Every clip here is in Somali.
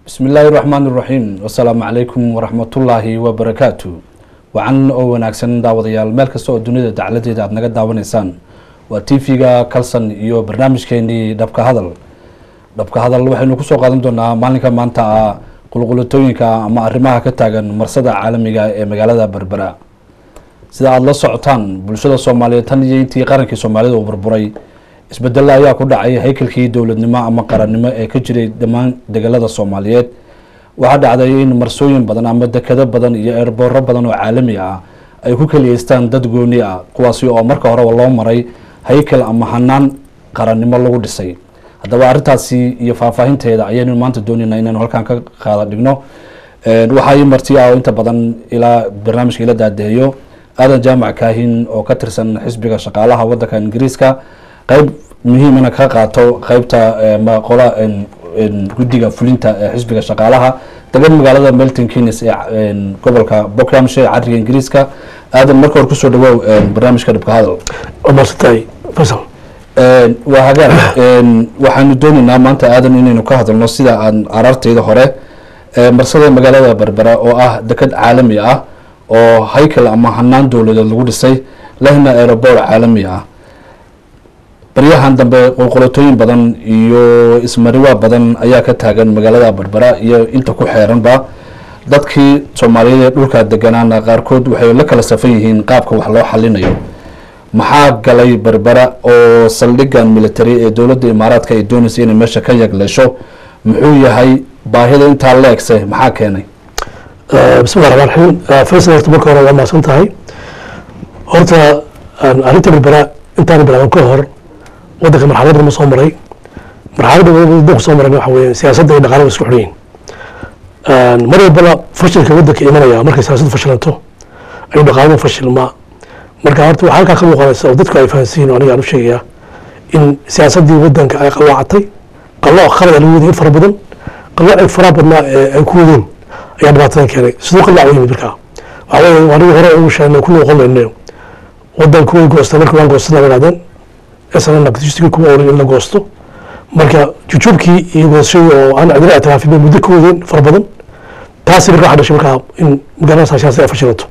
bismi illaahi raxmaan iraxiim wasalaamu calaykum waraxmatullaahi wabarakaatu wacan oo wanaagsan daawadayaal meel kasta oo dunida dacladeeda aada naga daawanaysaan waa t v-ga calson iyo barnaamijkeenii dhabka hadal dhabka hadal waxaynu kusoo qaadan doonaa maalinka maanta ah qulqulatooyinka ama arrimaha ka taagan marsada caalamiga ee magaalada berbera sida aada la socotaan bulshada soomaaliyeed tan iyo intii qarankii soomaalida uu burburay isbedelo ayaa ku dhacay haykalkii dowladnimo ama qarannimo ee ka jiray dhammaan degalada soomaaliyeed waxaa dhacday in marsooyin badan ama dekado badan iyo eerbooro badan oo caalami ah ay ku keliyeystaan dad gooni ah kuwaasi oo marka horeba loo maray haykal ama hanaan qarannimo lagu dhisay haddaba arrintaasi iyo faahfaahinteeda ayaynu maanta doonayna inaynu halkan ka qaada dhigno waxaa ii marti ah oo inta badan ilaa barnaamijka ila daadaheeyo aadan jaamac kaahin oo ka tirsan xisbiga shaqaalaha wadanka ingiriiska qeyb muhiimana ka qaato qeybta qola guddiga fulinta ee xisbiga shaqaalaha degan magaalada melton keynes ee gobolka bockhamshire cariga ingiriiska aadan marka hore kusoo dhawoow barnaamijka dhibka hadal maasantay fasal waa hagaag waxaanu doonaynaa maanta aadan inaynu ka hadalno sida aan araarteyda hore marsada magaalada berbera oo ah dekad caalami ah oo haykal ama hanaan dowladeed lagu dhisay lehna aerobor caalami ah baryahan dambe qulqulatooyin badan iyo ismariwaa badan ayaa ka taagan magaalada berbera iyo inta ku xeeranba dadkii soomaaliyeed ee dhulka deganaana qaarkood waxay la kala safan yihiin qaabka wax loo xalinayo maxaa galay berbera oo saldhigan military ee dowladda imaaraadka ay doonaysa inay meesha ka yagleesho muxuu yahay baahida intaa leegse maxaa keenay bismillahi raxmaan raxiim faysal horta marka hore waa mahadsan tahay horta arrinta berbera intaana bilaaban ka hor waddanka marxalad badan soo maray marxaladda waddanku soo marayna waxa weeye siyaasadda iyo dhaqaalaha isku xidhan yihin mar walbana fashilka waddanka imanaya markay siyaasaddu fashilanto ayuu dhaqaaladu fashilmaa marka horta waxaa halkaa ka muuqanaysa oo dadku ay fahansiin oo aniga aan u sheegayaa in siyaasaddii waddanka ay qalloocatay qallooc khalad lagu waday in fara badan qalloocii faraha badnaa ee ay ku wadeen ayaa dhibaatadan keenay siduu qallaac u yimid markaa waxaa weeye aniga hore ugu sheegnay ku noqon mayno waddanku way goostay markii waan goostana yidhahdeen snna batistiga kuma oolin in la goosto marka jujuubkii iyo goostashadii oo aan cidina ictiraafin bay muddo ka wadeen fara badan taasi marka waxa dhashay markaa in magaalada siyaasada ay fashilato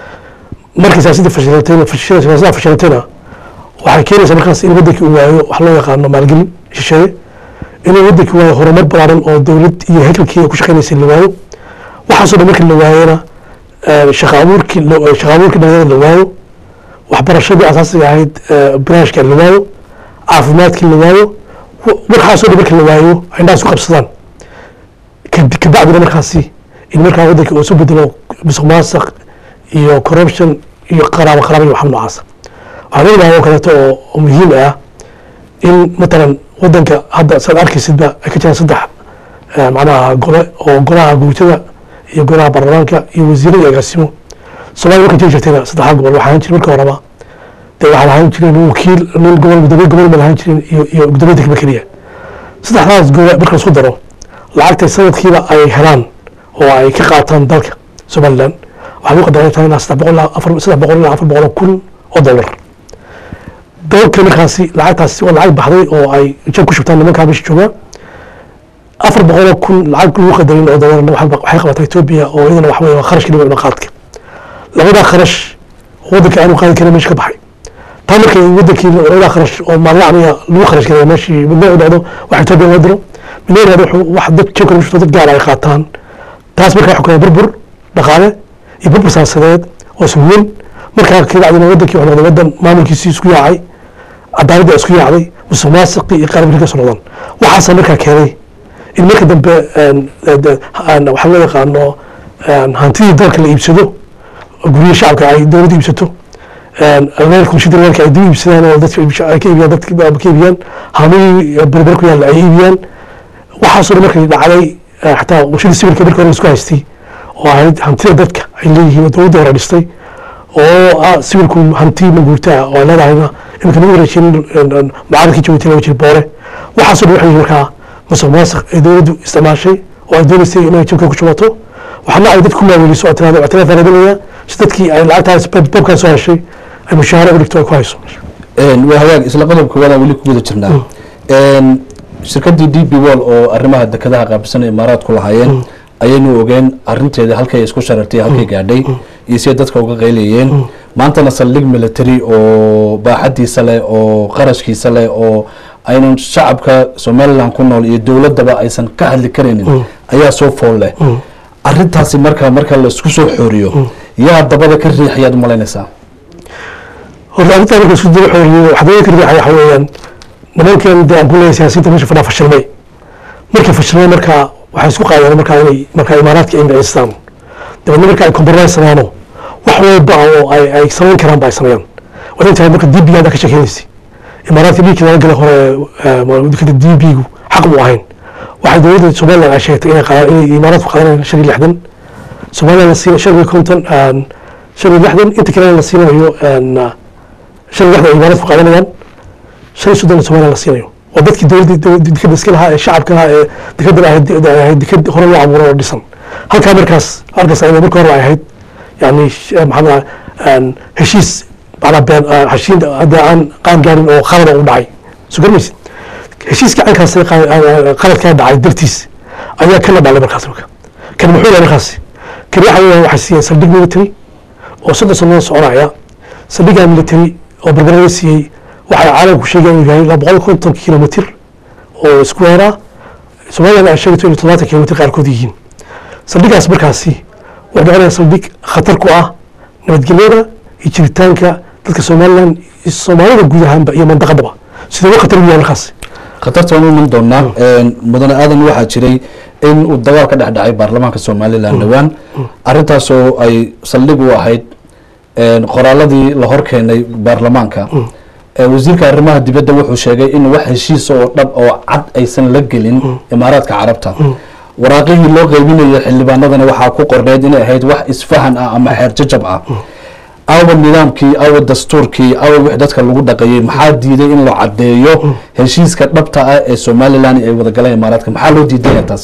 markii siyaasadda fashilatayna siyaasadda fashilatayna waxay keenaysaa markaas in waddankii uu waayo wax loo yaqaano maalgelin shisheeye inuu waddankii waayo horumar ballaaran oo dowlad iyo hekelkii ku shaqaynaysay la waayo waxaasoo dhan markii la waayona shaqa abuurkii shaqa abuurkii dhalinyarada la waayo waxbarashadii asaasiga ahayd banaashka la waayo caafimaadkii la waayo waxaasoo dhan marka la waayo ay indhahaas ku qabsadaan kabacdina markaasi in markaa waddanka uu isu bedelo musuq maasaq iyo corruption iyo qaraabo qaraabo iyo waxba noocaasa waxaan leedahay oo kaleeto oo muhiim ah in matalan waddanka hadda saad arkaysidba ay ka jiraan saddex macnaha gole oo golaha guutada iyo golaha baarlamaanka iyo wasiirada iyo agaasimo somalia marka jiri jirtayna saddexdaa gobol waxaa jiri marka horeba dee waxaa lahaan jirin wakiil nin gobol gudoomiye gobol ma lahaan jirin iyo iyo gudoomiye degme keliya saddexdaas gobol marka lasku daro lacagtay sanadkiiba ay helaan oo ay ka qaataan dalka somaliland waxaa lagu qadaray tahay ilaa saddex boqol ilaa afar saddex boqol ilaa afar boqol oo kun oo dollar dalka markaasi lacagtaasi waa lacag baxday oo ay jab ku shubtaan nimankaa meesha joogaa afar boqol oo kun lacag lagu qadarin oo dollarna waxay qabataa etoobiya oo iyadana waxa weye waa kharashkii dhinaca dhaqaadka labadaa kharash waddanka aanu qaadi karin meesha ka baxay taa markay wadankii labadaa kharash oo maalacniga lagu kharash garaya meeshii midna u dhacdo wax etoobiya loo diro midna dhacdo wuxuu wax dad jabka lagu shubto dad gaar ay qaataan taas markaa waxaa keenay burbur dhaqaale iyo burbur siyaasadeed oo isweyn markaa kabacdina wadankii wuxuu noqday wadan maamulkiisii isku yaacay cadaaladda isku yaacday musuq maasiqii iyo qaar ka soo noqdaan waxaasa markaa keenay in marka dambe waxaa loo yaqaano hantidii dalka la iibsado guryaha shacabka ay dowladda iibsato shidalka ay dib iibsadaan oo dadka ay ka iibiyaan dadka ka iibiyaan haamihii berber ku yaalla ay iibiyaan waxaasoo dhan markay dhacday xataa warshadii sibilka marka hore isku haystay oo ahayd hantida dadka ay leeyihiin oo dowladda hore dhistay oo ah sibilku hanti maguurtaa oo ay leedahayna iminka lagu wareejin mucaaradkii jabuuti laga jiri boore waxaasoo dhan waxay markaa musuq maasiq ay dowladdu isticmaashay oo ay doonaysay inay jabka ku shubato waxaana ay dadku maaweliso oo tirahdo ictiraaf raadinaya si dadkii ay lacagtaas babkaa soo heshay ay mushaahara u dhigto ay ku hayso waa hagaag isla qodobka wadaa weli ku guda jirnaa shirkadii d b wall oo arrimaha dekedaha qaabilsan imaaraadku lahaayeen ayaynu ogeen arinteeda halkay isku sharartay halkay gaadhay iyo siday dadka uga qaylayeen maantana saldhig military oo baaxadiisa leh oo qarashkiisa leh oo aynan shacabka somalilan ku nool iyo dowladaba aysan ka hadli karaynin ayaa soo fool leh arintaasi marka marka la isku soo xooriyo yaa dabada ka riixayaad umalaynaysaa horta arrintaa marka isku daba xooriyo waxdaba ka riixaya waxa weeyaan nimankan dee aan ku leeyahay siyaasiyiinta meesha fadhaa fashilmay markay fashilmay marka waxay isku qaadeen markaa inay markaa imaaraadka ay magacistaan dabeedna marka ay compromise samaano wax walba oo ay ay samayn karaan ba ay sameeyaan waa intahay marka d b ga ka sheekeynaysa imaaraadka dhiigkii laga galay hore dekada d b gu xaq mu ahayn waxay dowladda somaliland ay sheegtay inay qaadaan inay imaaraadku qaadanayaan shan iyo lixdan somaliland la siina shan iyo konton shan iyo lixdan inta kalena la siinayo shan iyo lixdan ay imaaraadku qaadanayaan shan iyo soddon somaliland la siinayo waa dadkii dowladda dekada iska lahaa ee shacabka lahaa ee dekadan ahayd dekad hore loo abuuro oo dhisan halkaa markaas halkaas ayada marka hore ay ahayd yani maxaa heshiis macnaa been heshiin hadda aan qaan gaarin oo qalada u dhacay soo garmaysid heshiiska cankaas qaladkaa dhacay dartiis ayaa kana dhalay markaas marka kan muxuu yahay markaas kan waxa weeyaan waxay siiyeen saldhig military oo soddon sano soconaya saldhigaa military oo barbarada siiyey waxay caalamku sheegeen inuu yahay laba boqol konton kilomitr oo square ah somaliland ay sheegayto inay todobaatan kilomitr qaarkood yihiin saldhigaas markaasi wuxuu noqonaya saldhig khatar ku ah nabadgelyada iyo jiritaanka dadka somaliland iyo soomaalida guud ahaanba iyo mandaqadaba sidee uga khatar u yahay markaas khatarta waan u iman doonaa mudane aadan waxaa jiray in uu dagaal ka dhex dhacay baarlamaanka somalilan dhowaan arintaasoo ay saldhig u ahayd qoraaladii la hor keenay baarlamaanka wasiirka arrimaha dibadda wuxuu sheegay in wax heshiis oo dhab oo cad aysan la gelin imaaraadka carabta waraaqihii loo qeybinayo xildhibaanadana waxaa ku qorneyd inay ahayd wax isfahan ah ama xeer jajab ah awa nidaamkii awa dastuurkii awa wix dadka lagu dhaqayay maxaa diiday in la caddeeyo heshiiska dhabta ah ee somalilan ay wadagaleen imaaraadka maxaa loo diidaya taas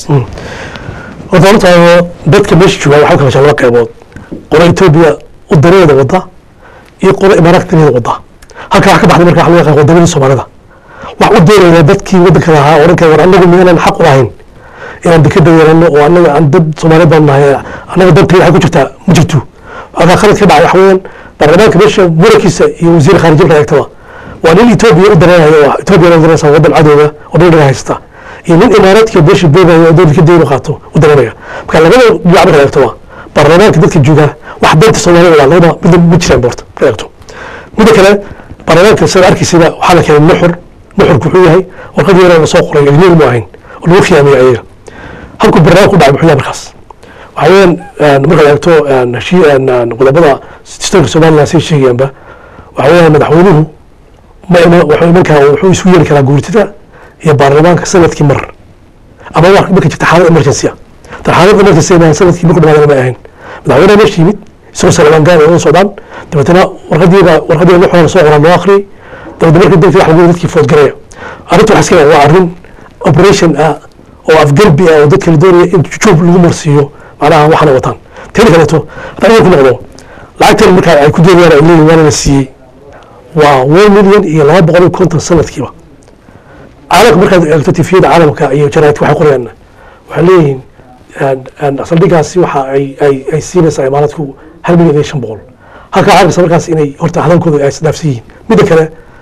horta horta dadka meesha joogaa waxaa kala laba qaybood qolo etoobiya u dareeda wada iyo qolo imaaraadka dareeda wada halkaa wax ka baxday marka waxa loo yaqaan wadamadii soomaalida wax u doonaya dadkii waddanka lahaa oo dhanka war annagu miyaanan xaq u lahayn inaan dekada yeelano oo annaga aan dad soomaaliyeed baan nahay annaga dantay waxay ku jirtaa ma jirto halkaa khalad ka dhacay waxa weeyaan baarlamaanka meesha murankiisa iyo wasiir khaarijiya markaa eegtaba waa nin etoobiya u dareerayo oo etoobiya u dareeraysa waddan cadowga oo dhan dhaga haysta iyo nin imaaraadka beesha boogayo oo dowladka deyn u qaato u dareeraya marka labada dhinac markaa eegtaba baarlamaanka dadka jooga wax danta soomaalida waa labada midna ma jiraan boorta markaa eegto midda kale baarlamaanka sida arkiysida waxaa la keenay nuxur nuxurku wuxuu yahay warqad yaroo lasoo qoray ajnebi mu ahayn oo lagu khiyaamiyey ayaga halkuu barnaamij ku dhacay muxuu yahay markaas waxa weeyaan markaad eegto heshii qodobada dastuurka somaliland say sheegayaanba waxa weeyaan madaxweynuhu ma ima wuxuu iman karaa wuxuu isu yeeli karaa guurtida iyo baarlamaanka sanadkii mar ama wax marka jirta xaalad emergency ah tan xaalad emergency ma sanadkii marku dhamaadana ma ahayn madaxweynaha meesha yimid isagoo salmaan gaar oo socdaan dabeetana warqadiiba warqadiiba nuxura lasoo qoraa loo akhriyay dabeetna marka dadkii wax lagu dadkii foodgaraya arrinta waxaa iska waa arrin operation ah oo afgarbi ah oo dadka la doonaya in jujuub lagu marsiiyo macnaha waxaana wataan teeda kaleeto haddaan ku noqdo lacagtan markaa ay ku doonayaan ay leeyihin waana la siiyey waa one million iyo laba boqol iyo konton sanadkiiba caalamka markaad eegto tifiyada caalamka iyo jaraa'idka waxay qorayaan waxay leeyihiin saldhigaasi waxa ay ay ay siinaysaa imaaraadku hal milyan iyo shan boqol halkaa caalamkasa markaas inay horta hadalkooda ay isdhaafsan yihiin midda kale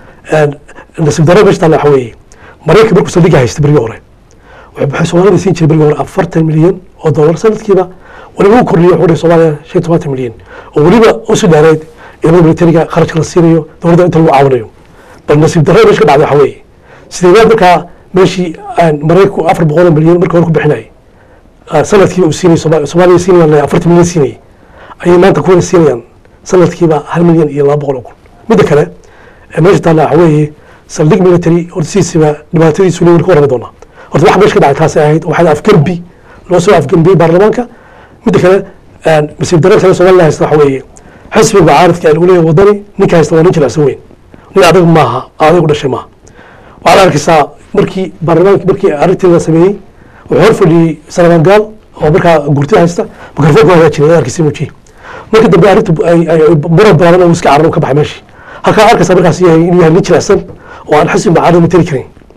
nasiib darro meesha taalla waxa weeye maraykanka markuu saldhiga haysta berigii hore waxay soomaalida siin jiray berigii hore afartan milyan oo dollar sanadkiiba waliba u kordhiyo wuxuu dhahay soomaaliya shan tobantan milyan oo weliba usi dheereyd ciidamada militariga kharashka la siinayo dowladda inta lagu caawinayo bal nasiib darro meesha ka dhacday waxa weeye sideedaad markaa meeshii maraykanku afar boqol oo milyan markii hore ku bixinayay sanadkiiba uu siinay soomaaliya siinayaan afartan milyan siinayay ayay maanta kuwana siinayaan sanadkiiba hal milyan iyo laba boqol oo kun midda kale meesha taalla waxa weeye saldhig military horta sidiisiba dhibaatadiisu leeyin ka warrami doonaa horta waxa meesha ka dhacay taasay ahayd waxaa afgarbi loo soo afgarbiyey baarlamaanka midda kale masiib darro kale somaliland haysta waxa weeye xisbiga mucaaradka lagu leeyahay wadani ninka haysta waa nin jilicsan weyn nin adag maaha adag u dhashay maaha waxaad arkaysaa markii baarlamaanki markii arrintii la sameeyey wuxuu hor fadhiyey salamaan gaal oo markaa gurtida haysta mikrofoonka hagaajinay arkaysa mujiye markii dambe arrintu muran balaadan oo iska cararo ka baxay meeshii halkaa arkaysaa markaas yahay inuu yahay nin jilicsan oo aan xisbi mucaarad materi karin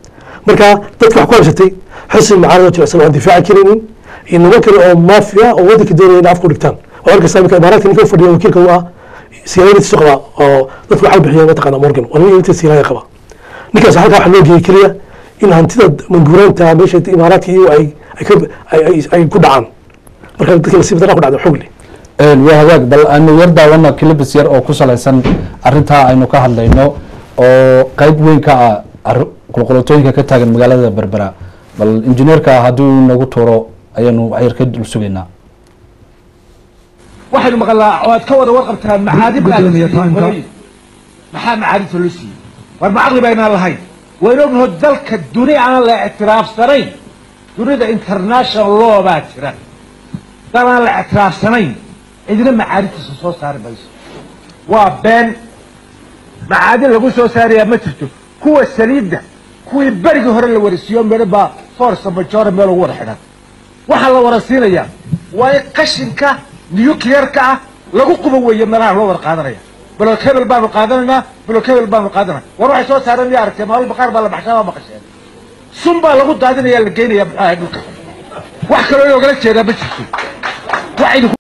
marka dadka wax ku habsatay xisbi mucaarado jilicsan oo aan difaaci karaynin iyo niman kale oo maafiya oo waddanka doonaya in afka u dhigtaan oo arkaysa imika imaaraadka ninka u fadhiya wakiilka u ah siyaadadiisu qaba oo dadku waxaa bixiya mataqaana morgan waa nin inta siyaaya qaba ninkaas halkaa waxa loo geeyey keliya in hantida manguuraanta meesha imaaraadka iyo ay ay ka- ay- ay- ay ku dhacaan marka dadka nasiib darra ku dhacda xoog leh waa hagaag bal aynu yar daawano kilibis yar oo ku salaysan arintaa aynu ka hadlayno oo qeyb weyn ka ah arri- qulqulatooyinka ka taagan magaalada berbera bal injineerka haddii uu nagu tuuro ayaanu waxyar ka dul sugaynaa waxaynu maqalnaa oo aad ka wada warqabtaan macaadib baa la siiyey hooyooyin. maxaa macaadibta loo siiyey war ma caqli baynaan lahayn waynu ognaho dalka duni aan la ictiraafsanayn dunida international law baa jira dal aan la ictiraafsanayn cidina macaadibtiisa soo saari mayso waa been macaadin lagu soo saarayaa ma jirto kuwa saliidda kuwii berigii hore la warisiiyo midho baa force majora meel ugu wada xidhan waxaa la warasiinayaa waa in qashinka nuclearka ah lagu qubo weeye meelaha loo wada qaadanaya block hebel baanu qaadanaynaa block hebel baanu qaadanaya war waxay soo saareen miya aragtee maalin baqaar baa la baxshaa waa maqasheen sun baa lagu daadinaya la geynaya muxuu ahay dhulka wax kaloo loogala jeedaa ma jirto waxaynu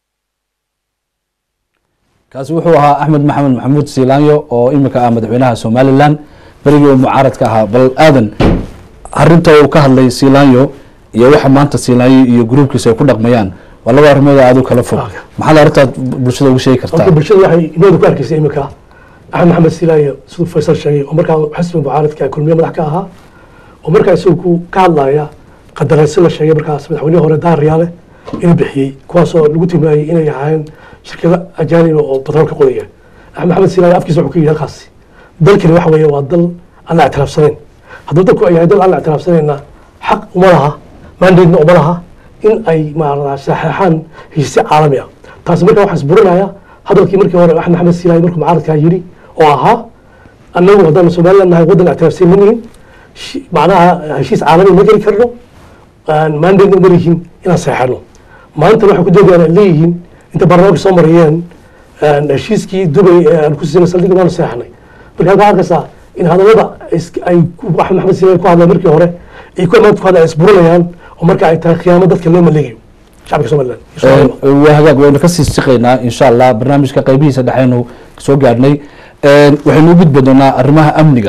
kaasi wuxuu ahaa axmed maxamed maxamuud siilaanyo oo imika ah madaxweynaha somalilan berigii uu mucaaradka ahaa bal aadan arinta uu ka hadlay siilaanyo iyo waxa maanta siilaanyo iyo gruubkiisa ay ku dhaqmayaan waa laba arrimood aad u kala fog maxaad arrintaad bulshada ugu sheegi kartaa horta bulshada waxay inooda ku arkaysay imika axmed maxamed silaayo siduu faysal sheegay oo markaa xisbi mucaaradka kulmiye madax ka ahaa oo markaa isagu ku ka hadlaya qadaraysi la sheegay markaas madaxweynihii hore daar riyaale inuu bixiyey kuwaasoo lagu tilmaayey inay ahaayeen shirkado ajaaniba oo batrool ka qodaya axmed maxamed silaayo afkiisa wuxuu ka yidhi halkaasi dalkani waxa weeye waa dal aan la ictiraafsanayn hadduu dalku ay yahay dal aan la ictiraafsanayna xaq uma laha mandatena uma laha in ay maarata saxeexaan heshiisyo caalami ah taasi markaa waxaa isburinaya hadalkii markii hore axmed maxamed silaayo markuu mucaaradkaa yidhi oo ahaa annagu haddaan somaliland nahay waddan ictiraafsan ma nihin shi- macnaha heshiis caalami ma geli karno mandate uma lihiin inaan saxeexano maantana waxay ku doodayaan ay leeyihiin inta baarlamaanka soo marayeen heshiiskii dubay ee aan ku siinay saldhigga baanu saxeexnay marka halkaa arkaysaa in hadallada is- ay ku- axmed maxamed silaayo ku hadleen markii hore ay ku amaanta ku hadleen ay isburinayaan oo marka ay tahay khiyaamo dadka loo maleegayo shacabka somaliland iyo Soomaaliya. waa hagaag waynu kasii siqaynaa insha allah barnaamijka qeybihiisa dhexeynu soo gaadhnay waxaynu u gudbi doonaa arrimaha amniga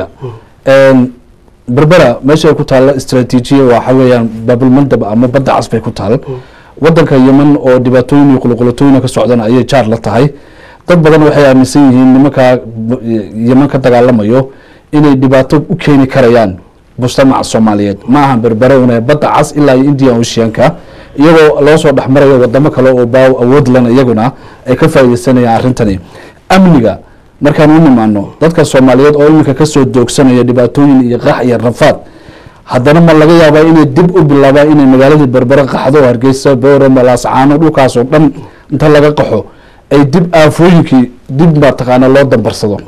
berbera meesha ay ku taalla istraatiijiya waxa weeyaan baabulmandab ama badda cas bay ku taal wadanka yeman oo dhibaatooyin iyo qulqulatooyin ka socdana ayay jaar la tahay dad badan waxay aaminsan yihiin nimanka yeman ka dagaalamayo inay dhibaato u keeni karayaan mujtamaca soomaaliyeed ma aha berbere una badda cas ilaa iyo indian oceanka iyagoo loo soo dhexmarayo wadamo kale oo baaw awood lana iyaguna ay ka faaideysanayaan arrintani amniga markaan u nimaano dadka soomaaliyeed oo iminka kasoo doogsanaya dhibaatooyin iyo qax iyo rafaad haddana ma laga yaabaa inay dib u bilaabaan inay magaaladii berbere qaxdo hargeysa boorama laascaano dhulkaasoo dhan inta laga qaxo ay dib aafooyinkii dib mataqaana loo dambarsado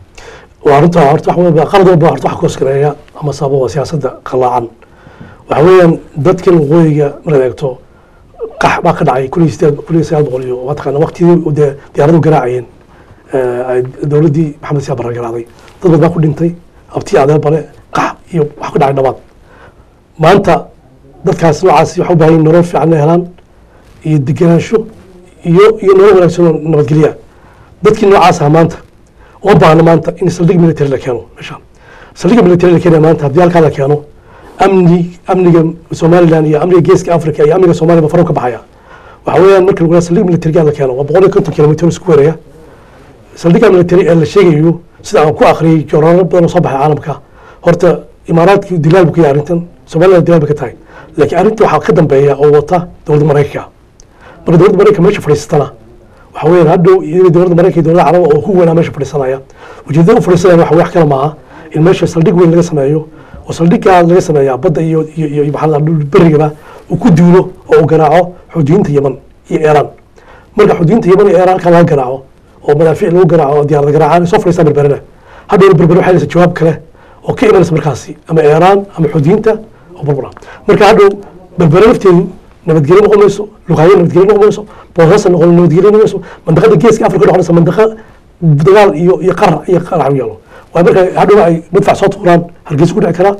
waa runta horta wax walba qalad walba horta wax koskareeya ama sababa waa siyaasadda qalaacan waxa weeyaan dadkan waqooyiga markaad eegto qax baa ka dhacay kun iyo sideed kun iyo sagaal boqol iyo mataqaana waqtigii dee diyaaradu garaacayeen eh, ay dowladdii maxamed siyaa barre garaaday dad badan baa ku dhintay abtii adeer bale qax iyo wax ku dhacay dhabaad maanta dadkaas noocaasi waxay u baahan yihin nolol fiican inay helaan iyo degenaansho iyo iyo nolol wanaagsan oo nabadgelya dadkii noocaas ah maanta uma baahna maanta in saldhig military la keeno meesha saldhigga military la keenaya maanta haddii halkaa la keeno amni amniga somaliland iyo amniga geeska africa iyo amniga soomaaliya ba faro ka baxaya waxa weeyaan marka lagu saldhig military la keeno waa boqol iyo konton kilomitr isku weeraya saldhigga military ee la sheegayo sida aan ku akhriyay joornaalo badan oo soo baxay caalamka horta imaaraadki dilaal buu ka yahay arrintan somaliland dilaal bay ka tahay laakiin arrinta waxaa ka dambeeya oo wata dowladda maraykanka marka dowladda maraykanka meesha fadhiisatana waxa weeyaan hadhow iyadoo dowladda maraykanka iyo dowladda caraba oo ku weynaa meesha fadhiisanaya ujeedada u fadhiisanaya waxa wax kale maaha in meesha saldhig weyn laga sameeyo oo saldhiggaa laga sameeyaa badda iyo iyo iyo iyo maxaa la dhahaa, berigaba uu ku duulo oo uu garaaco xuduudinta yeman iyo iiraan marka xuduudinta yeman iyo iiraan halkaa laga garaaco oo madaafiic lagu garaaco oo diyaarada garaacaan ay soo fadhiistaan berberena hadhowna berber waxay haysa jawaab kale oo ka imanaysa markaasi ama iiraan ama xuduudinta oo burbura marka hadhow berbere lafteedu nabadgelyo noqon mayso luqaayo nabadgelyo noqon mayso boosasa noqon nabadgelyo noqon mayso mandaqada geeska afrika noqonaysa mandaqa dagaal iyo iyo qarar iyo qarax u yaalo waayo marka hadhow ay madfac soo tuuraan hargeysa ku dhici karaa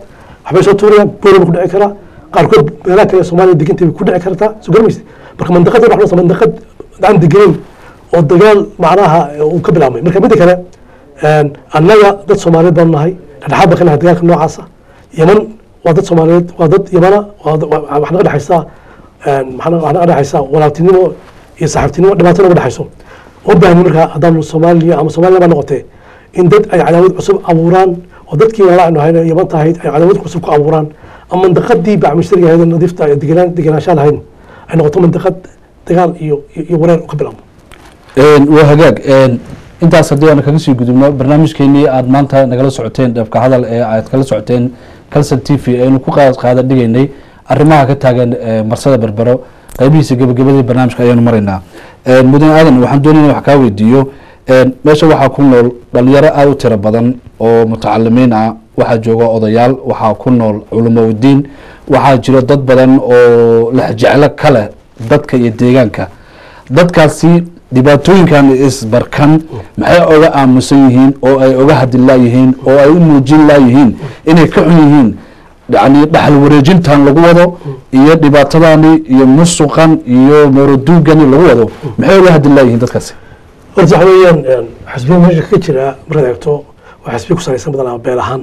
waxbay soo tuurayaan booliba ku dhici karaa qaarkood meelaha kale soomaaliya degantay bay ku dhici kartaa soo garamaysa marka mandaqada waxaa mandaqad aan degenayn oo dagaal macnaha uu ka bilaabmay marka midda kale annaga dad soomaaliyeed baan nahay dhexdhexaad baan ka nahay dagaalka noocaasa yeman waa dad soomaaliyeed waa dad yamana wax naga dhexaysaa wax naga dhexaysaa walaaltinimo iyo saaxiibtinimo dhibaato naga dhexayso oo baahni marka haddaan soomaaliya ama soomaaliya baa noqotee in dad ay cadaawad cusub abuuraan oo dadkii walaacnu ahayn yaman tahayd ay cadaawad cusub ku abuuraan ama mandaqadii bacmishteriga ahayd nadiifta degenaan degenaanshaa lahayn ay noqoto mandaqad dagaal iyo iyo wareer ka bilaabmo waa hagaag intaas haddii aan kaga sii gudubno barnaamijkeenii aad maanta nagala socoteen dhabka hadal ee aad kala socoteen calson t v aynu ku qaada dhigaynay arrimaha ka taagan marsada berbero qaybihiisa gebagabadii barnaamijka ayaanu maraynaa mudane aadan waxaan doonayna wax kaa weydiiyo meesha waxaa ku nool dhalinyaro aada u tiro badan oo mutacalimiin ah waxaa jooga odayaal waxaa ku nool culamo udiin waxaa jiro dad badan oo lexjeclo ka leh dadka iyo deegaanka dadkaasi dhibaatooyinkan isbarkan maxay oga aamusan yihiin oo ay oga hadli laayihiin oo ay u muujin laayihiin inay ka xun yihiin yani dhaxal wareejintan lagu wado iyo dhibaatadani iyo musuqan iyo mooroduugani lagu wado maxay oga hadli laayihiin dadkaasi horta waxa weeyaan xisbiya meesha ka jira markaad eegto waa xisbiya ku salaysan badanaa beel ahaan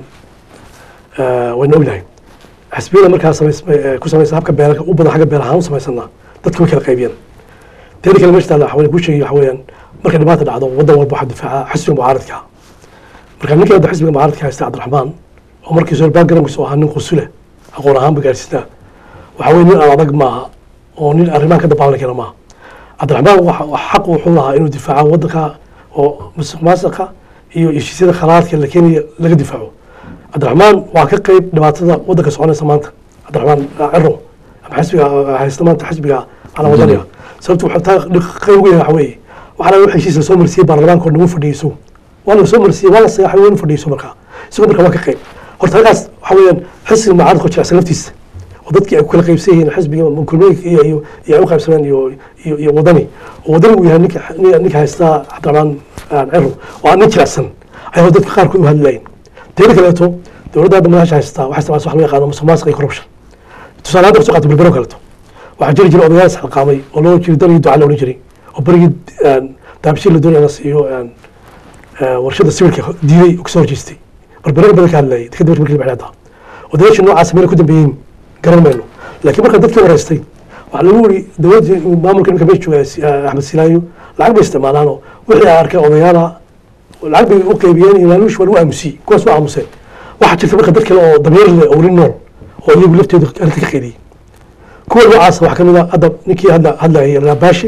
wayna ognahay xisbiyada markaa samays- ku samaysan habka beelka u badan xagga beel ahaan u samaysanaa dadka way kala qaybiyeen teeda kale meesha taalla waxaan ku sheegay waxa weeyaan marka dhibaata dhacdo waddan walba waxaa difaaca xisbiga mucaaradka marka ninkii hadda xisbiga mucaaradka haysta cabdiraxmaan oo markii soo backgroundkiisa oo ahaa nin qusule aqoon ahaan ba gaarsiisnaa waxa weeye nin aan adag maaha oo nin arrimahan ka dabaalan kara maaha cabdiraxmaan waxa xaq wuxuu lahaa inuu difaaco waddanka oo musuq maasuqa iyo heshiisyada khalaadka la keenaya laga difaaco cabdiraxmaan waa ka qeyb dhibaatada waddanka soconaysa maanta cabdiraxmaan ciro ama xisbiga haysta maanta xisbiga calaa wadaniga sababtu wuxuu taa qeyb ugu yahay waxa weeye waxaana wax heshiis lasoo marsiiyey baarlamaanka oo nagu fadhiiso waa la soo marsiiyey waa la sayaxay waa inu fadhiiso markaa isagoo marka waa ka qeyb horta halkaas waxa weeyaan xisbiga mucaaradka oo jirecsan laftiisa oo dadkii ay ku kala qaybsan yihiin xisbiga kulmooyinka iyo iyo iyo ay u qaybsameen iyo iyo iyo wadani oo wadani uu yahay ninka ninka haysta cabdiraxmaan ciro oo aan nin jirecsan ayaa dadka qaarkood u hadlayin teeda kaleeto dowladda hadda madaxasha haystaa waxay isticmaasha wax loo yaqaano musuqmaasuq iyo corruption tusaale hadda kasoo qaata berbero kaleeto waxaa jiri jiray odayaal isxilqaamay oo loo jiri dalii duca la odhan jiray oo berigii daabishii la doonaya la siiyo warshada sawirka diiday oo kasoo horjeestay berbero badan ka hadlayay kadib markii markii la baxday odayaashii noocaas meel ku dambeeyeen garan mayno laakiin marka dadkii wareystay waxaa lagu wiri dowladda maamulka ninka meesha jooga axmed silaayo lacag bay isticmaalaanoo wixii ay arkay odayaala lacag bay u qaybiyeen iyo laaluush waa lagu aamusiyey kuwaas waa aamuseen waxaa jirta marka dad kale oo damiir leh oo weli nool oo iyagu laftooda arrinta ka qeydiyey kuwa noocaas waxaa kamid a hadda ninkii hadla hadlayay raabaashi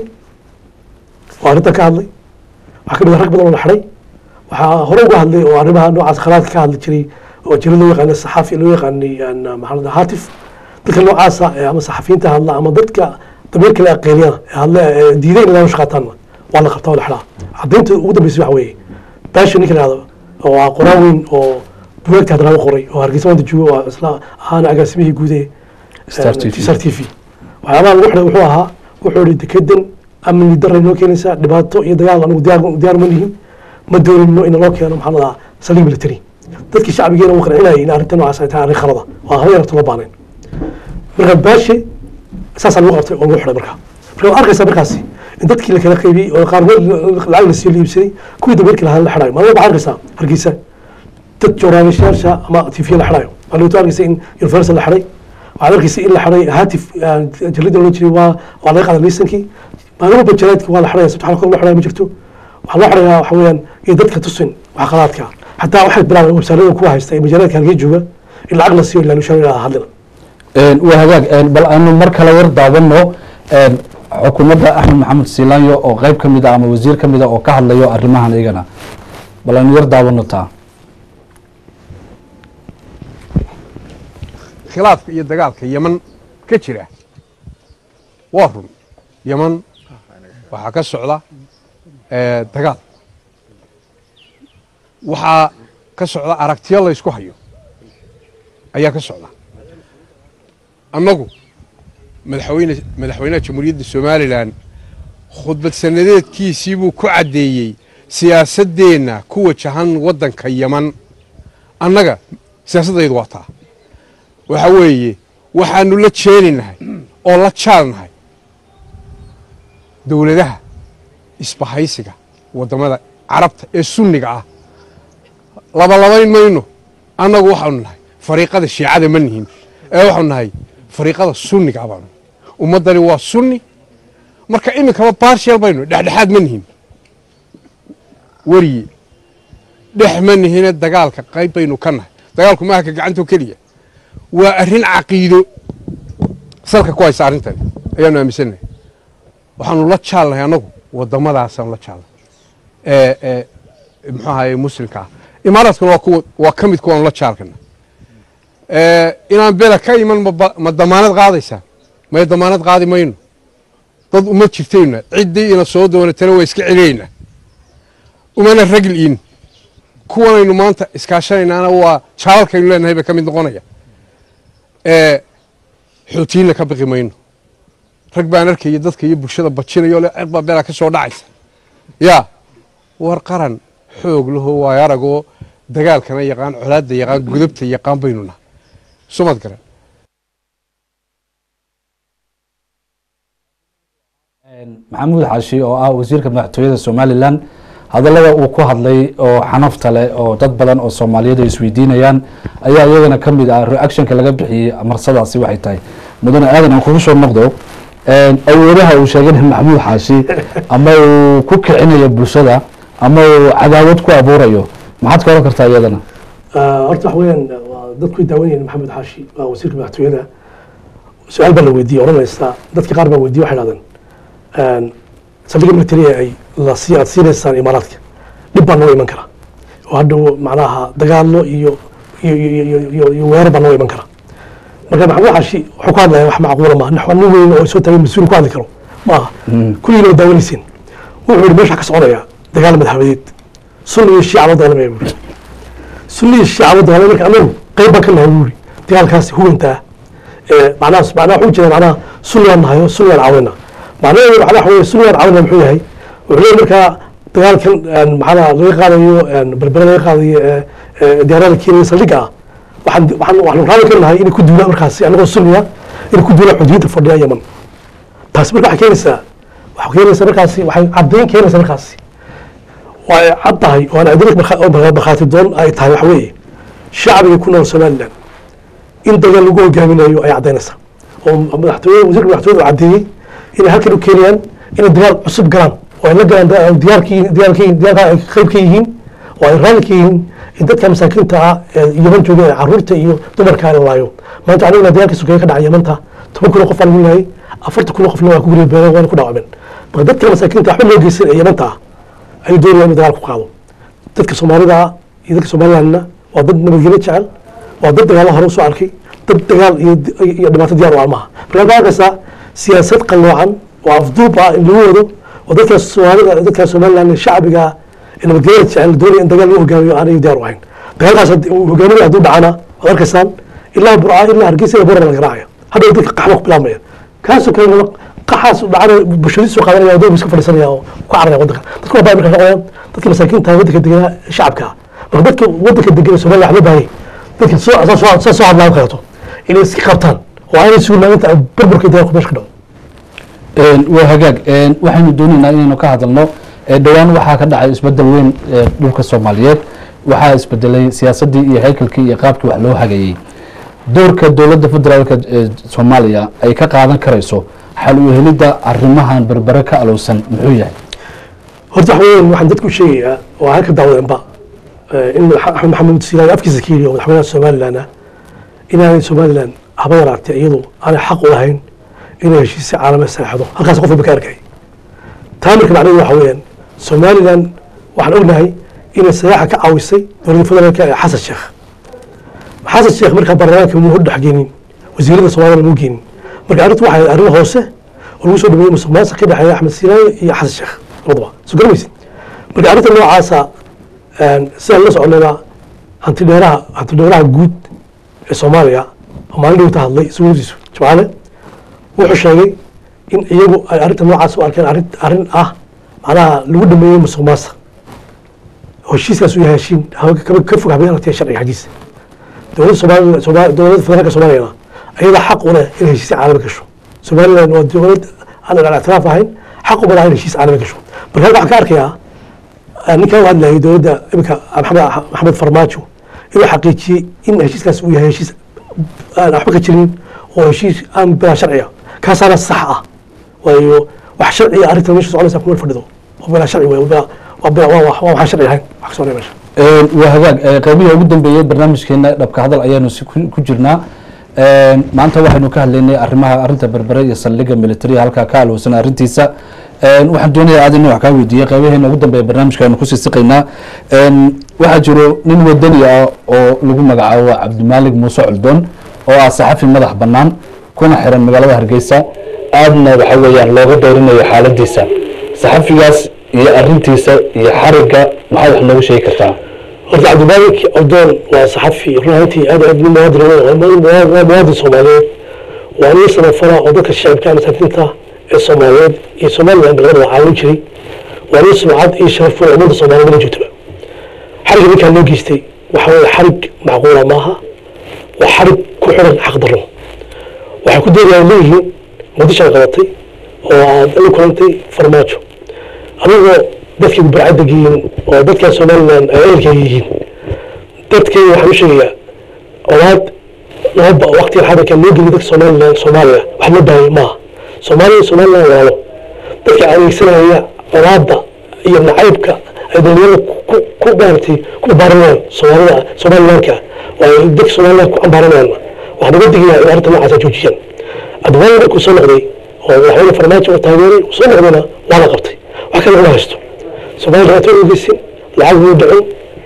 oo arrintan ka hadlay waxaa kamid a rag badan oo la xidhay waxaa hore uga hadlay oo arrimaha noocaas khalaadka ka hadli jiray oo jira loo yaqaanay saxaafi loo yaqaanay maxaa haatif dadka noocaasa ama saxafiyiinta hadla ama dadka damiir kale aqeeliyana ee hadle diiday in laalush qaataanna waa la qabtaa waa la xidhaa caddaynta ugu dambeysay waxa weeye baashi ninka la yihahdo oo waa qoraan weyn oo bugaagta hadda laga qoray oo hargeysa maanta jooga waa isla ahaana agaasimihii guud ee Star TV. star t v waxyaabaha lagu xidhay wuxuu ahaa wuxuu ihi dekedan amni daray noo keenaysaa dhibaato iyo dagaal anigu diyaar diyaar ma nihin ma doonino in loo keeno maxaa la dhahaa saldhig military dadkii shacbigeena uu qancinayay in arrinta noocaas ay tahay arrin khalada waa haba yarata loo baanayn marka baashi saasaa lagu qabtay oo lagu xidhay marka marka waad arkaysaa markaasi in dadkii la kala qaybiyey oo qaar lacag la sii la iibsaday kuwii dameerkii lahaa la xidhayo maalin waxaa arkaysaa hargeysa dad joornaalisyaasha ama tv la xidhayo maalin waxaa arkaysa in universal la xidhay waxaad arkaysa in la xidhay haatif jarida loo jiray waa waa laga qaaday liisankii maalin walba jaraadki waa la xidhaya sabta xalkood loo xidhaya ma jirto waxaa loo xidhayaa waxa weeyaan iyo dadka tusin wax qalaadka xataa waxay bilaabeen websaarada kuwa haysta ee majaalaadka halkee jooga in lacag la siiyo ilaa nushaa hadlina waa hagaag bal aanu mar kale war daawano xukuumadda axmed maxamed siilaanyo oo qeyb ka mid a ama wasiir ka mid a oo ka hadlayo arrimahan iyagana bal aanu yar daawano taa khilaafka iyo dagaalka yeman ka jira waa run yeman waxaa ka socda eh, dagaal waxaa ka socda aragtiyo la ysku hayo ayaa ka socda annagu madaxweyne madaxweynaha jamhuuriyadda somalilan khudbad sanadeedkiisii buu ku caddeeyey siyaasaddeenna ku wajahan waddanka yeman annaga siyaasaddaydu waa taa waxa weeye waxaanu la jeelinahay oo la jaalnahay dowladaha isbahaysiga waddamada carabta ee sunniga ah labalabayn mayno annagu waxaanu nahay fariiqada shiicada ma nihin ee waxaanu nahay fariiqada sunniga ah baanu ummaddani waa sunni marka iminkaba baarsheel baynu dhexdhexaad ma nihin weriye dhex ma nihine dagaalka qayb baynu ka nahay dagaalku maaha ka gacantoo keliya waa arrin caqiido salka ku haysa arrintani ayaanu aaminsannahay waxaanu la jaalnahay annagu waddamadaasaan la jaalnay ee ee muxuu ahaye muslimka ah imaaraadkuna waa kuwa waa ka mid kuwaanu la jaalkana inaan bela ka iman maba ma damaanad qaadaysaa may damaanad qaadi mayno dad uma jirtayna ciddii ina soo doonatana waa iska celiyaynaa umana ragliin kuwanaynu maanta iskaashanaynaana waa jaalalkaynu leenahay bay ka mid noqonaya xootiyiinna ka biqi mayno rag baan arkaya dadka iyo bulshada bajinayo le ceeb baa beelaa ka soo dhacaysa yaa war qaran xoog lahoo waayo aragoo dagaalkana yaqaan colaadda yaqaan gudubta yaqaan baynu nahay sumad garan maxamuud xaashi oo ah wasiirka madaxtooyada somalilan hadallada uu ku hadlay oo xanafta leh oo dad badan oo soomaaliyeed ay isweydiinayaan ayaa iyagana ka mid ah reactionka laga bixiyey marsadaasi waxay tahay mudane aadan aan kugu soo noqdo awoodaha uu sheegay maxamuud xaashi ama uu ku kicinayo bulshada ama uu cadaawad ku abuurayo maxaad ka oran kartaa iyadana horta waxa weeyaan waa dadku daawanayeen maxamed xaashi waa wasiirka madaxtooyada su-aal baa la weydiiyey odhanaysa dadka qaar baa weydiye waxay dhahdeen saldhigga militariga ay lasi aad siinaysaan imaaraadka dhib baa noo iman kara oo hadhow macnaha dagaalo iyo iyo iyo iyo iyo weerar baa noo iman kara marka maxamed xaashi wuxuu ku hadlaya wax macquula maaha nax nin weyn oo soo taagay mas-uul ku hadli karo maaha kulligiina waa daawanayseen wuxuu yihi meesha ka soconaya dagaal madaxwadeed sunni iyo shiica loo dagaalamaya buu yihi sunni iyo shiica loo dagaalamaya marka anagu qayb baan ka nahay buu yihi dagaalkaasi huwantaa macnaha macnaha wuxuu jeeda macnaha sunnigaan nahay oo sunnigaan caawina macnaheedu macnaha waxa weeye sunnigaan caawina muxuu yahay wuxuu leeyahay markaa dagaalkan maxaa laga qaadayo berbere laga qaadayo diyaarada kenya saldhigga ah waxaan waxaan waxaan raalli ka nahay inay ku duulaan markaasi anagoo sunniya inay ku duulaan xuduudda fadhiya yaman taasi marka waxay keenaysaa waxay keenaysaa markaasi waxay caddayn keenaysaa markaasi waa ay cad tahay oo aan adilad markhaati doon ay tahay waxa weeye shacbiga ku nool somaliland in dagaal lagu hogaaminayo ay caddaynaysaa oo madaxtooyada wasiirka madaxtooyada uu caddeeyey inay halkan u keenayaan inay dagaal cusub galaan oo ay la galaan diyaarkii diyaarkii diyaarka ay qayb ka yihiin oo ay raalli ka yihiin in dadka masaakiinta ah ee yaman jooga ee caruurta iyo dumarka la laayo maanta aniguna dagaalkii sugeeye ka dhacay yamanta toban kun oo qof baa lagu laayay afartan kun oo qofna waa ku guryabeeleen waana ku dhaawacmeen marka dadka masaakiinta waxba loo geysan ee yamanta ah ayuu doonaya inuu dagaal ku qaado dadka soomaalida ah iyo dadka somalilandna waa dad nabadgelyo jecel waa dad dagaalo hore usoo arkay dad dagaal iyo iyo dhibaato diyaar u almaha marka waxaa arkaysaa siyaasad qalloocan oo afduub ah in lagu wado oo dadka soomaalida dadka somaliland ee shacbiga ah ee nabadgelyada jecel doonaya in dagaal lagu hogaamiyo aanay diyaar u ahayn dagaalkaas hogaaminaya hadduu dhacana waad arkaysaan ilaa burca ilaa hargeysa ilaa borar laga raacaya hadhow dadka qaxba ku bilaabmaya kaasoo kale qaxaas dhacana bulshadiisu qaadanaya oo dowgiska fadhiisanaya oo ku cararaya waddanka dadka waa baa marka noqonayaan dadka masaakiinta waddanka deganaa shacabka ah marka dadka waddanka degan somaliland waxba baahaya dadka soo saa soo hadlaan kaleeto inay iska qabtaan oo aanay sugnaan inta burburka dagaalku meesha ka dhaco waa hagaag waxaynu doonaynaa inaynu ka hadalno dhowaan waxaa ka dhacay isbedel weyn dhulka soomaaliyeed waxaa isbedelay siyaasaddii iyo haykalkii iyo qaabkii wax loo hagayey doorka dowladda federaalka ee soomaaliya ay ka qaadan karayso xal u helidda arrimahan berbere ka alowsan muxuu yahay horta waxa weeyaan waxaan dadku sheegayaa oo halka daawadeenba in axmed maxamed silaay afkiisa ka yidhi oo madaxweynaha somaliland ah inaanay somaliland haba yaraatee iyadu aanay xaq u lahayn inay heshiisya caalame saexdo halkaas qof walba ka arkay taa marka macnaheedu waxa weeyaan somaliland waxaan ognahay inay sayaxa ka caawisay dowladda federaalka ee xasan sheekh xasan sheekh markaa baarlamaanka muu hordhex geenin wasiirada soomaaliyana muu geenin marka arrintu waxay arrin hoose oo lagu soo dhameeyey musuq maasuq ka dhexeeya axmed sinaayo iyo xasan sheekh labadaba soo garamaysid marka arrinta noocaasa sidaan la soconayna hanti dheeraha hanti dheeraha guud ee soomaaliya oo maalin dhowta hadlay suuladiisu jimcaale wuxuu sheegay in iyagu ay arrinta noocaas u arkeen arrin arrin ah macnaha lagu dhameeyey musuq maasuq heshiiskaas uu yahay heshiin ka fog habeen aragtiya sharciga xaggiisa dowladda soomaaliya Sooma- dowladda federaalka soomaaliyana ayada xaq u leh inay heshiis caalami gasho somaliland waa dowlad aan aan ictiraaf ahayn xaq uma laha in heshiis caalami gasho marka halka waxaan ka arkayaa آه، ninkan u hadlayay dowladda iminka maxamed maxamed farmaajo inuu xaqiijiyey in heshiiskaas uu yahay heshiis aan waxba ka jirin oo heshiis aan bilaa sharciya kaasaana sax ah waayo wax sharciya arrintan meesha soconaysa kuma fadhido oo bilaa sharci wey waa waa bilaa- waa waa- waa waxaan sharci ahayn wax ka soconaya meesha Een, waa hagaag ee, qaybihii ugu dambeeyey barnaamijkeena dhabka hadal ayaanu si ku ku jirnaa Een, maanta waxaynu ka hadlaynay arrimaha arrinta berbere iyo saldhigga militariga halkaa ka alowsan arrintiisa Een, waxaan doonayaa aad inuu wax kaa weydiiyey qaybaheena ugu dambeeya barnaamijka aynu kusii siqaynaa Een, waxaa jiro nin wadani ah oo lagu magacaabo cabdimaalig muuse culdoon oo ah saxafi madax bannaan kuna xiran magaalada hargeysa aadna waxa weeyaan looga doorinayo xaaladiisa saxafigaas iyo arrintiisa iyo xarigga maxaad wax noogu sheegi kartaa horta cabdimaalik abdoon waa saxafi run ahaantii aad aad nin muwaadin ah, waa muwaadin waa muwaadin soomaaliyeed waa nin samafala oo dadka shacabka masaakiinta ee soomaaliyeed iyo somaliland labadaba caawin jiray waa nin sumcad iyo sharaf u ummadda soomaaliyeed la joogtaba xarigga ninkaan loo geystay waxa weeye xarig macquula maaha waa xarig ku xiran xaqdarro waxay ku doodayaan leeyihiin muqdishaan qabatay oo aad la kulantay farmaajo adigoo dadkii barcadda geyin oo dadka somaliland ay ehelkayga yihiin dadkayga waxaan u sheegayaa olaad laba waqtiga xadarka loo geliya dadka somaliland soomaaliya wax la baayay maaha soomaaliya somaliland waalo dadka adeegsanaya olaadda iyo nacaybka ay dhalinyarada ku ku maaragtay ku baaranayaan soomaalida somalilandka oo ay dadka somaliland ku ambaaranayaan waxaan uga digayaa in arrinta noocaasa joojiyaan adwaan markuu soo noqday oo madaxweyne farmaajo uu taageeray uu soo noqdayna waa la qabtay wax kale uma haysto soomaaliya dhibaato u geysin lacag muu dhicin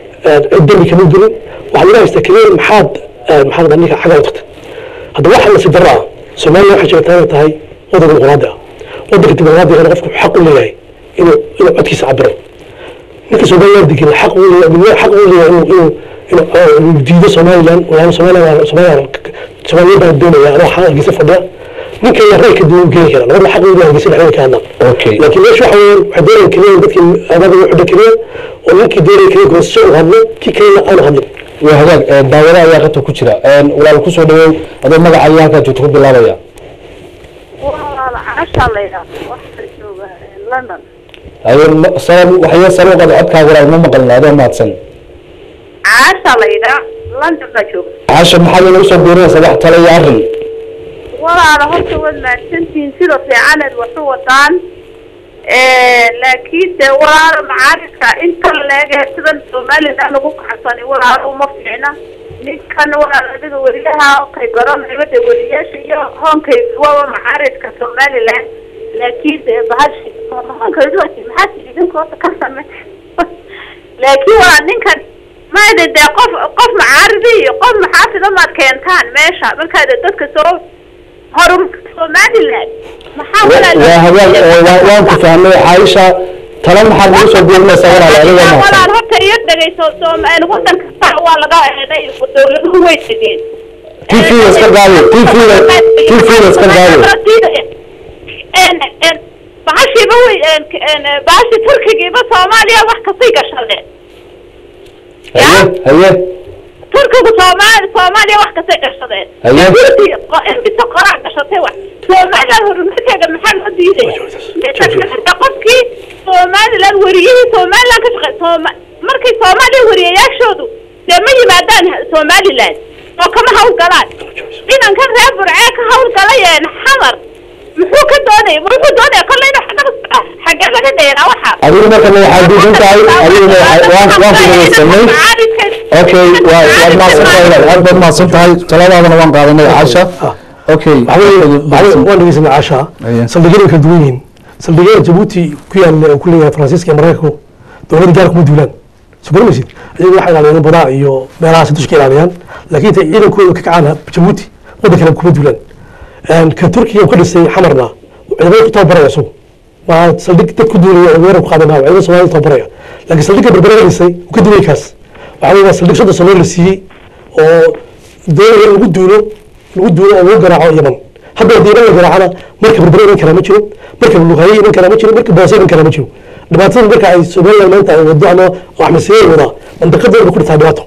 cid dambi kama gelin waxaa laga haysta keliya maxaad maxaa la ninka xagga u tagtay hadda waxa nasiib darro ah soomaaliya waxay sheegtaa inay tahay waddan dimuqraadi ah waddanka dimuqraadiga qofku xaq u leeyahay inuu inuu codkiisa cabiro ninka somaliland degan xaq u leeyahay midna xaq u leeyahay inuu inuu inuu inuu diido somaliland walaalo somaliland somaliland somaliland baa doonaya anoo xaq hargeysa fadhiya ninka yaa rayka duwan geeni kara labada xaq u leeyahay hargeysa dhexdeeda ka hadlaan Okay. laakiin meesha waxa weeyaan waxay doonayaan keliya in dadkii abaada u xidha keliya oo ninkii doonaya keliya goosasho u hadlo kii kalena aanu hadlin waa hagaag ee, daawado ayaa qata ku jira Een, walaal kusoo dhaweey adoo magaca iyo halkaa joogto ku bilaabaya walaal casha la yidhaahdo waxaa jooga london ayo ma- sabab waxyo sare u qada codkaaga walaal ma maqalna adoo mahadsan casha la yidhaa london baa jooga caasha maxaad inagu soo biirinaysaa wax tale iyo arrin walaala horta waad mahadsantihiin sida fiicaneed wax u wadaan laakiin dee walaalo macaaridka inta leege sidan somaliland ugu kacsani walaalo uma fiicna ninkan walaal adiga weliyaha kay garanayba dee weliyaasha iyo hoonkay waba macaaridka somaliland laakiin dee bahashi hoonkaydu maxaa idinka horta ka same laakiin waa ninkan maade dee qof qof macaaridi iyo qof maxaafida maad keentaan meesha markaad dadka soo horumarka somaliland maxaa waa hagaag ee, waa- waan ku fahmay caaisha tale maxaad nagu soo biirinaysaa walaal adiga walaal mahadsan horta iyo dhegeyso Soomaali wadan kasta waa laga eeday dowladuhu way tegeen TV-ga iska qaadi, TV-ga TV-ga iska qaadi. en en bahashiiba way en en bahashi turkigiiba soomaaliya wax kastay gashadeen haye haye turkigu soomaali soomaaliya wax kastay gashadeen Haye. inta qoraa gashatay wax somaliland horumarkeeda maxaa loo diidaya Inta kale qofkii somaliland wariyihii somaliland ka shaqey sooma markay soomaaliya wariyayaashoodu dee ma yimaadaan somaliland oo kama hawlgalaan inankan reer burcee ka hawlgalayeen xamar muxuu ka doonaya muxuu doonaya kolle inuu xagga xaggee laga dheeraa waxaa adigu markana waxaad diidan tahay adiguna waxaa- waan waan ku dhageysanay okay waa waad mahadsan tahay walaal aad baad mahadsan tahay taladaadana waan qaadanay caasha okay waan dhegeysanay caasha Aye. saldhigyada way kala duwan yihiin saldhigyada jabuuti ku yaalla oo ku leeyahay faransiiska iyo maraykanku dowladda gaar kuma duulaan soo garanaysid iyagu waxay ilaaliyaan badaa iyo meelahaas dushka ilaaliyaan laakiin intay ciidankooda ka kacaan jabuuti waddan kale kuma duulaan ka turkiga ka dhisay xamarna ciidamada ku tababaraya isagu ma saldhig dad ku duulaya oo weerar ku qaadan maayo ciidamada soomaalida tababaraya laakiin saldhigga berbera dhisay uu ka duway kaas waxaa weeye waa saldhig soddon sano la siiyey oo doonaya in lagu duulo lagu duulo oo lagu garaaco yaman hadda haddii iman la garaacana marka berbera iman karaa ma jiro marka luqaye iman karaa ma jiro marka boose iman karaa ma jiro dhibaatada marka ay somaliland maanta ay wado ama oo axmed siyeer wadaa mandaqadeeda ba ku dhirtaa dhibaato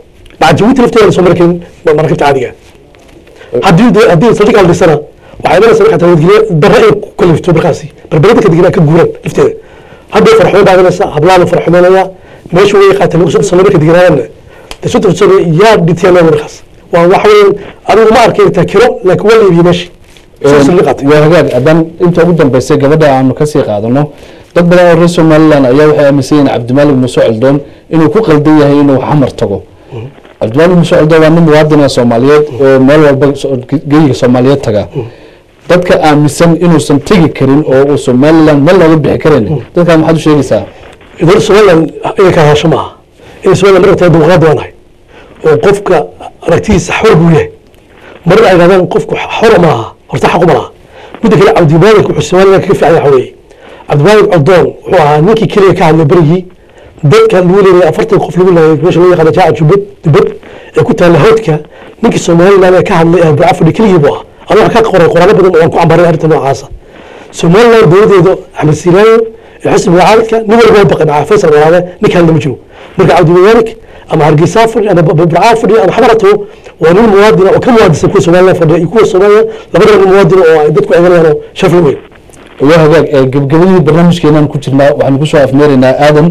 maca jabuuti lafteeda soo mari karin maraakiibta caadiga haddii de- haddii saldhig aan dhisana waxay imanaysaa markaa nabadgelyo darra inay ku kalifto markaasi barbarinta ka digna ka guuraan lafteeda hadday farxumo baadanaysa hablaana farxumeynaya meesha way qaatay lagu soo marka dignaayana de soo tursada yaa dhintiyaan markaas waa waxa weeyaan adigu ma arkay intaa kiro laakiin waa la iibiyey meesha soo saldhig qaatay waa hagaag haddaan inta ugu dambeysay gabadha aanu kasii qaadano dad badan oo reer somaliland ayaa waxay aaminsan yihiin cabdimaalig muuse coldoon inuu ku qaldan yahay inuu xamar tago cabdimaalig muuse coldoon waa nin muwaadina soomaaliyeed oo meel walba so- geyiga soomaaliyeed taga dadka aaminsan inuusan tegi karin oo uu somaliland meel looga bixi karin dadkaa maxaad u sheegaysaa idan somaliland inay ka hadasho maaha in somaliland marka tahay dimuqraadi waa nahay oo qofka aragtidiisa xor buu yahay marna ay dhahdaan qofku xor maaha horta xaqu ma laha midda kale cabdimaalig wuxuu somaliland kaga fiican yahay waxa weeye cabdimaalig codoon wuxuu ahaa ninkii keliya ka hadlay berigii dadka lagu leeyahay afartan qof lagu leeyahay meesha loo yaqaano jaaca jubbad jubbad ee ku taalla hawdka ninkii somaliland ee ka hadlay ee bucafadhi keligii buu ahaa anu waxaan ka qoray qoraalo badan oo aan ku cambaray arrinta noocaasa somaliland dowladeedu axmed siiraayo iyo xisbi mucaaradka nin walba waa baqay macaa faysal walaale ninka hadla ma jiro marka cabdimaalig ama hargeysa fadhi ama burcaa fadhi ama xamarato waa nin muwaadina oo ka muwaadisan kuwa somaliland fadhiya iyo kuwa soomaaliya labadaba nin muwaadina oo ay dadku eeganayaan oo sharaf la weyn waa hagaag ee gebgabadii barnaamijkeenaan ku jirnaa waxaanu kusoo afmeeraynaa aadan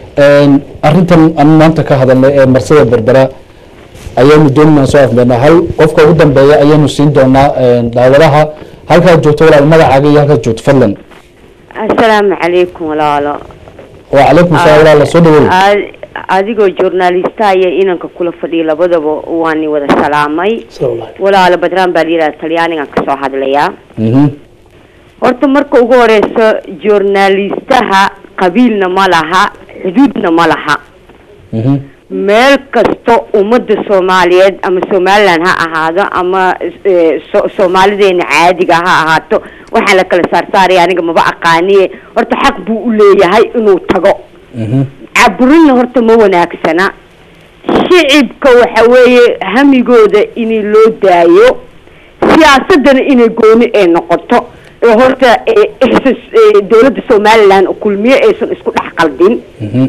arrintan aan maanta ka hadalnay ee marsada berbera ayaanu doonayna soo afmeernaa hal qofka ugu dambeeya ayaanu siin doonaa daawadaha halkaad joogto walaal magacaaga iyo halkaad joogto fadlan asalaamu calaykum walaalo wacalaykum salaam walaal soo dhawow Ad- adigoo journalista iyo inanka kula fadhiya labadaba waani wada salaamay salaam alaikum walaalo badraan baa layidhaha talyaanigan kasoo hadlayaa Mhm. horta marka ugu horeyso journalistaha qabiilna ma laha xuduudna ma laha Mhm. meel kasto ummadda soomaaliyeed ama somaliland ha ahaado ama eh, so- soomaalideena caadiga ha ahaato waxaan la kala saarsaaraya aniga maba aqaaniye horta xaq buu u leeyahay inuu tago Mhm. caburinna horta ma wanaagsana shicibka waxa weeye hamigooda inay loo daayo siyaasadana inay gooni ay noqoto oo horta eh, ihsas- eh, dowladda somaliland kulmiye aysan isku dhex qaldin Mhm.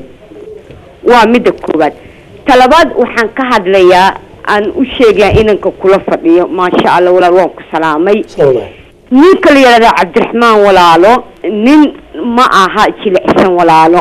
waa midda koowaad talabaad waxaan ka hadlayaa aan u sheegayaa inanka kula fadhiyo maasha allah walaal waan ku salaamay salaam alaikum ninka la yidhahda cabdiraxmaan walaalo nin ma aha jilicsan walaalo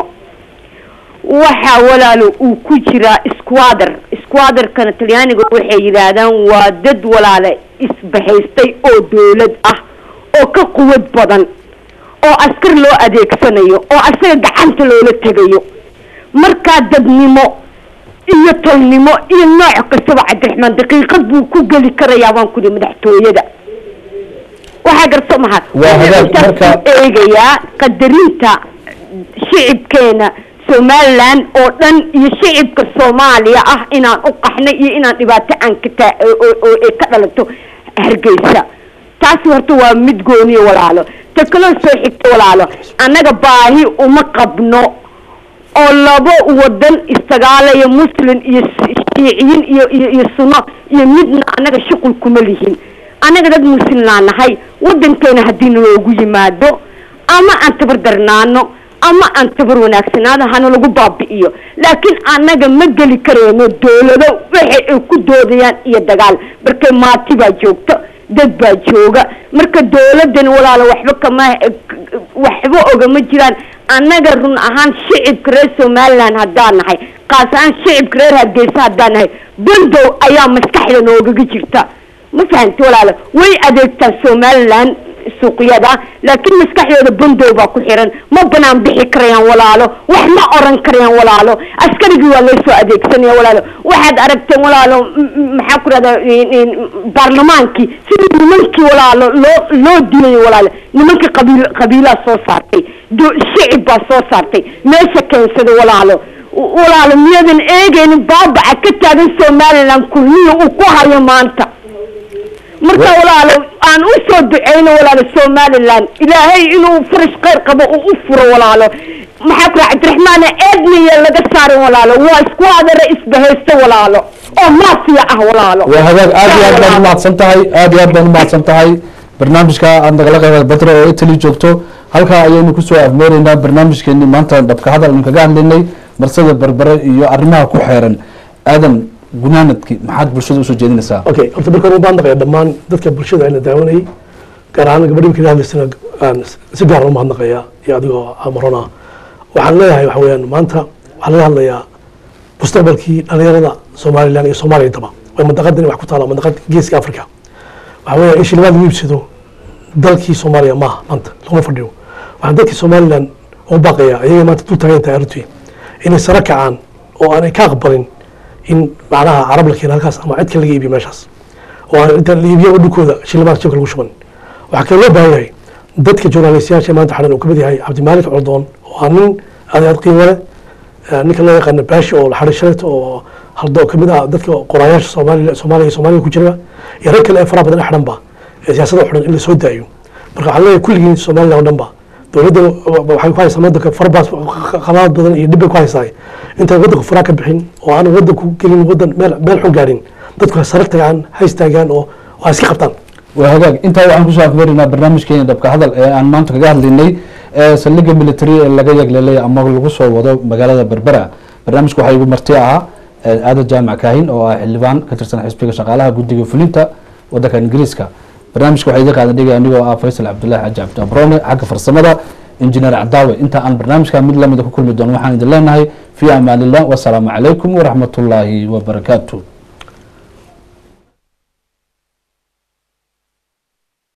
waxa walaalo uu ku jiraa squader squaderkana talyaaniga waxay yidhaahdaan waa dad walaale isbahaystay oo dowlad ah oo ka quwad badan oo askar loo adeegsanayo oo asaga gacanta loola tegayo markaa dadnimo iyo tolnimo iyo nooc kastaba cabdiraxmaan daqiiqad buu ku geli karayaa waan kudi madaxtooyada waxaa garso maha Waa hagaag, Intaas marka- buu eegayaa qadarinta shicibkeena somaliland oo dhan iyo shicibka soomaaliya ah inaan u qaxnay iyo inaan dhibaato aan ka taa oo- oo ay ka dhalato hargeysa taasi horta waa mid gooniya walaalo ta kaloo soo xigta walaalo annaga baahi uma qabno oo labo wadan istagaalaya muslim iyo s- shiiciyiin iyo iyo iyo sunno iyo midna annaga shuqul kuma lihin annaga dad muslimnaa nahay wadankeena haddii naloogu yimaado ama aan tabar darnaano ama aan tabar wanaagsanaado hana lagu baabi'iyo laakiin annaga ma geli karayno dowlado waxa ay ku doodayaan iyo dagaal marka maati baa joogto dad baa jooga marka dowladan walaalo waxba kama waxba ogama jiraan annaga run ahaan shicibka reer somaliland haddaan nahay qaas ahaan shicibka reer hargeysa haddaan nahay bandow ayaa maskaxda noogaga jirta ma fahamti walaalo way adeegtaan somaliland suuqyada laakiin maskaxdooda bandow baa ku xiran ma banaan bixi karayaan walaalo wax ma oran karayaan walaalo askarigii waa loo soo adeegsanaya walaalo waxaad aragteen walaalo m- m- maxaa ku rahda baarlamaankii sidii nimankii walaalo loo loo dilayo walaalo nimankii qabiil qabiilaa soo saartay do- shicib baa soo saartay meesha keensaday walaalo walaalo miyadan eegaynin baabaca ka taagan somaliland kulmiya uu ku hayo maanta marka walaalo aan u soo duceyno walaalo somaliland ilaahay inuu farash khayr qabo uu u furo walaalo maxaa ku raha cabdiraxmaan eedniya laga saarin walaalo waa isku adara isbahaysto walaalo oo maafiya ah walaalo waa hagaag aad iyo aad baad umahadsan tahay aad iyo aad baad umahadsan tahay barnaamijka aad nagala qaybaad badro oo italy joogto halkaa ayaynu kusoo afmeeraynaa barnaamijkeeni maanta dhabka hadal aynu kaga hadlaynay marsada berbere iyo arrimaha ku xeeran aadan gunaanadkii maxaad bulshada usoo jeedinaysaa okay horta marka hore baan naqaya dhammaan dadka bulshada ayna daawanayay gaar ahaan gabadhi markii hadlaysana aan si gaar u mahadnaqaya iyo adigoo amarona waxaan leeyahay waxa weeyaan maanta waxaa laga hadlayaa mustaqbalkii dhalinyarada somalilan iyo soomaaliya intaba way mandaqadan wax ku taala mandaqad geeska africa waxa weeya in shilimaad lagu iibsado dalkii soomaaliya maaha maanta laguma fadhiyo waxaan dadkii somalilan u baaqaya ayaga maanta dul taagan tahay arrintii inay sare kacaan oo aanay ka aqbalin in macnaha carab la keena halkaas ama cid kale laga iibiyo meeshaas oo aan inta la iibiyo dhulkooda shilimaad jabka lagu shuban waxaa kale loo baahan yahay dadka journalistayaasha maanta xadhan uu ka mid yahay cabdimaalik coldoon oo ah nin aad aad qiimo leh ninka loo yaqaano baashi oo la xadhay shalayta oo haldo kamid ah dadka qoraayaasha soomaaliya soomaaliya soomaaliya ku jira iyo rag kale ee faraha badan ee xidhanba ee siyaasadda xidhan in la soo daayo marka waxaan leeyahay kulligiin somaliland oo dhanba dowladda waxay ku haysaa wadanka farabaas qabaad badan iyo dhibbay ku haysaa intaan wadanku faraa ka bixin oo aan wadanku gelin wadan meel meel xun gaadhin dadku ha sare tagaan ha istaagaan oo ha iska qabtaan waa hagaag intaa waxaan kusoo akbarinaa barnaamijkeena dhabka hadal ee aan maanta kaga hadlaynay ee saldhigga military ee laga yagleelay ama lagu soo wado magaalada berbera barnaamijka waxaa igu marti ahaa aadan jaamac kaahin oo ah xildhibaan ka tirsan xisbiga shaqaalaha guddiga fulinta wadanka ingiriiska barnaamijka waxaa idin qaadan dhigay anigoo ah faysal cabdullahi xaaji cabdi abrone xagga farsamada injineer cadaawe inta aan barnaamijka mid lamida ku kulmi doono waxaan idin leenahay fi amaanillah wasalaamu calaykum waraxmatullaahi wabarakaatu